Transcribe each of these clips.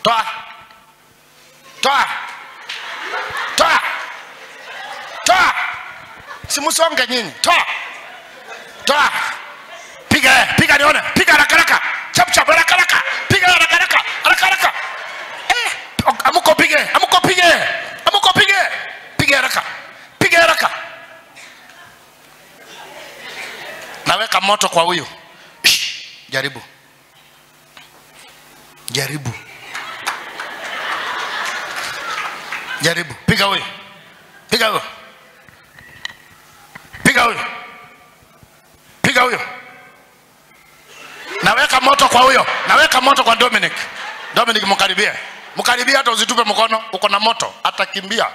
toa toa toa toa simsonge nyinyi toa toa piga eh, piga nione piga haraka haraka chap chap haraka haraka piga haraka haraka haraka haraka eh amuko pige amuko pige amuko pige piga haraka piga haraka naweka moto kwa huyu Shh, jaribu jaribu jaribu piga huyu piga huyu piga huyu piga huyo naweka moto kwa huyo naweka moto kwa dominic dominic mkaribie mkaribie hata usitupe mkono uko na moto atakimbia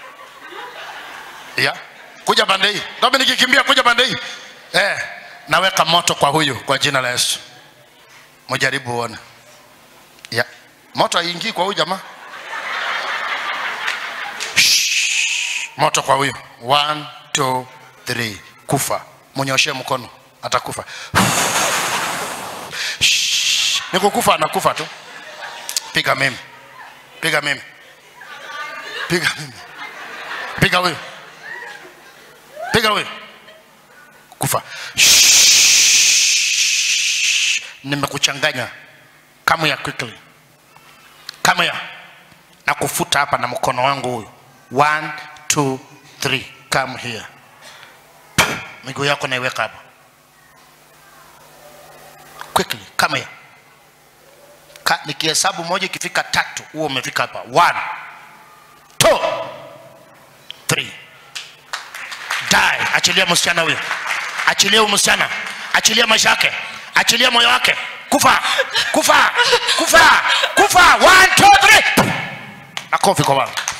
ya kuja pande hii dominic kimbia kuja pande hii eh, naweka moto kwa huyu kwa jina la yesu mjaribu uone ya moto haingii kwa huyu jamaa Shh. moto kwa huyu one two three kufa mnyoshee mkono atakufa Shh. ni kukufa anakufa tu piga mimi piga mimi piga mimi piga huyu piga huyu kufa Shh. nimekuchanganya come here quickly come here na kufuta hapa na mkono wangu huyu one two three come here miguu yako naiweka hapa quickly come here Ka, nikihesabu moja ikifika tatu huo umefika hapa one two three die achilia msichana huyo achilia huyo msichana achilia maisha yake achilia moyo wake kufa kufa kufa kufa one two three makofi kwa baba